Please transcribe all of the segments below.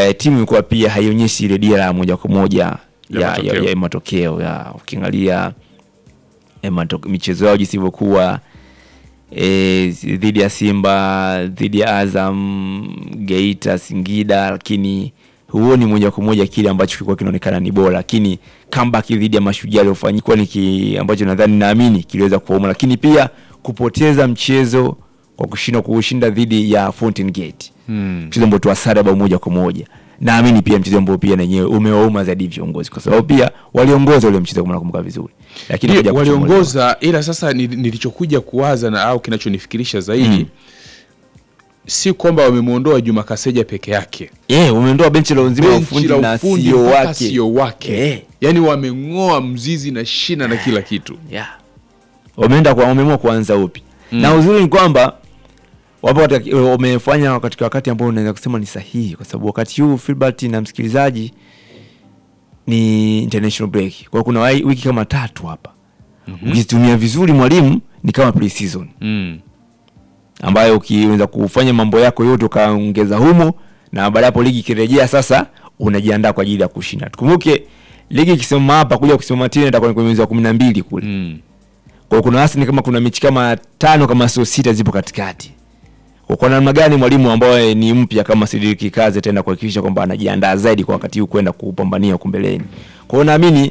eh, timu ilikuwa pia haionyeshi ile dira ya moja kwa moja Ya ya, ya, matokeo. ya, matokeo ya ukiangalia eh, mato- michezo yao jinsi ilivyokuwa eh, dhidi ya Simba, dhidi ya Azam, Geita, Singida, lakini huoni moja kwa moja kile ambacho kilikuwa kinaonekana ni bora, lakini comeback dhidi ya Mashujaa iliyofanyika ni ki, ambacho nadhani naamini kiliweza kuwauma, lakini pia kupoteza mchezo kwa kushindwa kuushinda dhidi ya Fountain Gate Mm. mchezo ambao tuwasara bao moja kwa moja. Naamini pia mchezo ambao pia nenyewe umewauma zaidi viongozi, kwa sababu pia waliongoza ule mchezo kama nakumbuka vizuri, lakini Ndio, kuja kuchomolewa. waliongoza ila sasa ni- nilichokuja kuwaza na au kinachonifikirisha zaidi si kwamba wamemwondoa Juma Kaseja peke yake Eh, umeondoa benchi la nzima la benchi ufundi la na ufundi CEO mpaka wake. CEO wake Eh. yaani wameng'oa mzizi na shina na kila kitu Yeah. Wameenda kwa wameamua kuanza upi. Na uzuri ni kwamba wapo katika, wamefanya katika wakati ambao unaweza kusema ni sahihi, kwa sababu wakati huu Filbert na msikilizaji ni international break, kwa hiyo kuna wai- wiki kama tatu hapa ukizitumia vizuri mwalimu ni kama pre-season mm. ambayo ukiweza kufanya mambo yako yote ukaongeza humo, na baada ya hapo ligi ikirejea sasa, unajiandaa kwa ajili ya kushinda. Tukumbuke ligi ikisimama hapa kuja kusimama tena itakuwa ni kwenye mwezi wa kumi na mbili kule Mm. kwa hiyo kuna wastani kama kuna mechi kama tano kama sio sita zipo katikati. Kwa kwa namna gani mwalimu ambaye ni mpya kama Sidiki Kaze tena kuhakikisha kwamba anajiandaa zaidi kwa wakati huu kwenda kupambania huko mbeleni. Kwa hiyo naamini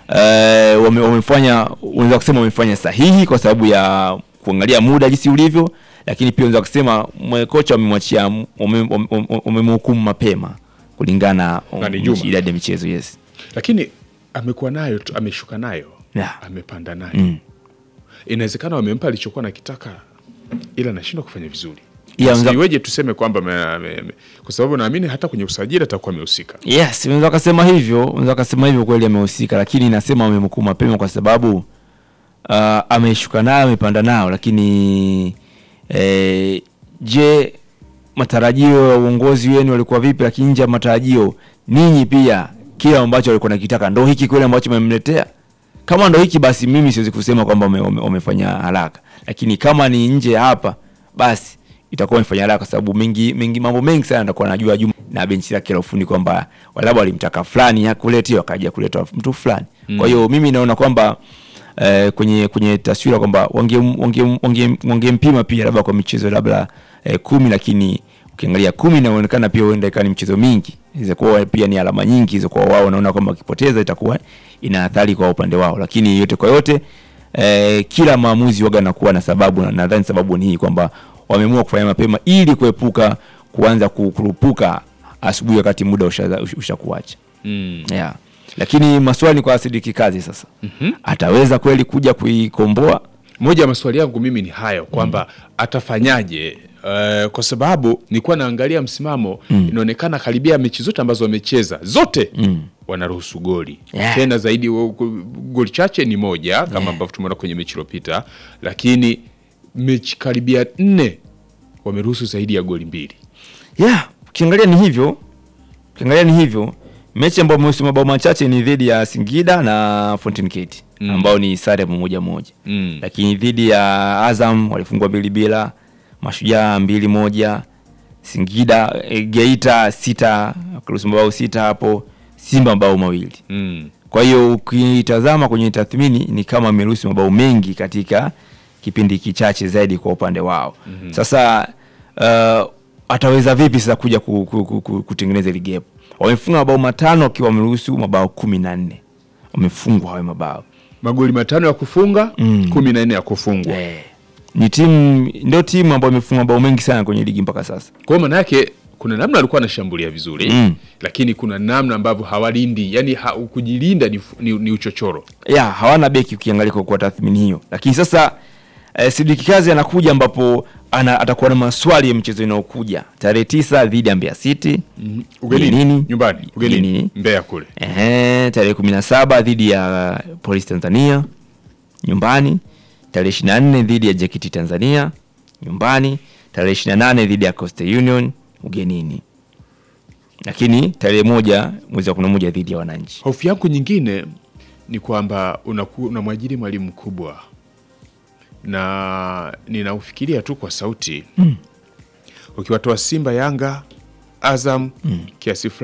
eh, wame, wamefanya unaweza kusema wamefanya sahihi kwa sababu ya kuangalia muda jinsi ulivyo, lakini pia unaweza kusema mwe- kocha wamemwachia wame- wame- wamemhukumu mapema kulingana Na ni na Juma. idadi ya michezo yes. lakini amekuwa nayo tu ameshuka nayo Yeah. amepanda nayo Mm. inawezekana wamempa alichokuwa nakitaka ila anashindwa kufanya vizuri Yeah, unaweza- siweje tuseme kwamba ame- ame- ame- kwa sababu naamini hata kwenye usajili atakuwa amehusika Yes, unaweza kasema hivyo, unaweza kasema hivyo kweli amehusika, lakini nasema amemhukumu mapema kwa sababu uh, ameshuka nayo amepanda nao, lakini eh, je, matarajio ya uongozi wenu walikuwa vipi? Lakini nje ya matarajio, ninyi pia kile ambacho walikuwa nakitaka ndo hiki kweli ambacho mmemletea? Kama ndo hiki basi, mimi siwezi kusema kwamba wame- wame- wamefanya haraka, lakini kama ni nje ya hapa, basi itakuwa wamefanya haraka, kwa sababu mengi, mengi mambo mengi sana atakuwa anajua Juma na benchi lake la ufundi kwamba labda walimtaka fulani hakuletea, wakaja kuleta mtu fulani. Kwa hiyo mimi naona kwamba eh, kwenye kwenye taswira kwamba wangempima wange, wange, wangempima pia labda kwa michezo labda eh, kumi, lakini ukiangalia kumi inaonekana pia huenda ikawa ni michezo mingi, inaweza kuwa pia ni alama nyingi hizo kwa wao, naona kwamba wakipoteza itakuwa ina athari kwa upande wao, lakini yote kwa yote eh, kila maamuzi waga nakuwa na sababu, na nadhani sababu ni hii kwamba wameamua kufanya mapema ili kuepuka kuanza kukurupuka asubuhi wakati muda ushakuacha usha ushakuacha. mm. yeah. Lakini maswali ni kwa Sidiki Kazi sasa, ataweza kweli kuja kuikomboa? moja ya maswali yangu mimi ni hayo kwamba atafanyaje uh, kwa sababu nilikuwa naangalia msimamo inaonekana karibia mechi zote ambazo wamecheza zote wanaruhusu goli Yeah. tena zaidi wa- ku- goli chache ni moja kama ambavyo tumeona kwenye mechi iliyopita lakini mechi karibia nne wameruhusu zaidi ya goli mbili yeah. Ukiangalia ni hivyo, ukiangalia ni hivyo. Mechi ambayo amehusu mabao machache ni dhidi ya Singida na Fountain Gate Mm. ambao ni sare moja moja mm. lakini dhidi ya Azam walifungwa mbili bila, Mashujaa mbili moja, Singida e, Geita sita wakaruhusu mabao sita hapo, Simba mabao mawili. Mm. Kwa hiyo ukitazama kwenye tathmini ni kama ameruhusu mabao mengi katika kipindi kichache zaidi kwa upande wao. Sasa uh, ataweza vipi sasa kuja ku, ku, ku, ku, kutengeneza ile gap? Wamefunga mabao matano wakiwa wameruhusu mabao kumi na nne wamefungwa hayo mabao magoli matano ya kufunga Mm. kumi na nne ya kufungwa eh. Ni timu ndio timu ambayo imefunga mabao mengi sana kwenye ligi mpaka sasa. kwa hiyo maana yake kuna namna alikuwa anashambulia vizuri Mm. lakini kuna namna ambavyo hawalindi yani ha, kujilinda ni, ni, ni uchochoro ya hawana beki ukiangalia kwa, kwa tathmini hiyo, lakini sasa eh, Sidiki Kazi anakuja ambapo ana, atakuwa na maswali ya mchezo inayokuja tarehe tisa dhidi ya Mbeya City ugenini Ugenini. nyumbani ugenini Ugenini. Mbeya kule Ehe, tarehe kumi na saba dhidi ya Polisi Tanzania nyumbani, tarehe ishirini na nne dhidi ya JKT Tanzania nyumbani, tarehe ishirini na nane dhidi ya Coastal Union ugenini, lakini tarehe moja mwezi wa kumi na moja dhidi ya Wananchi. hofu yangu nyingine ni kwamba unaku- unamwajiri mwalimu mkubwa na ninaufikiria tu kwa sauti ukiwatoa Simba Yanga Azam kiasi fulani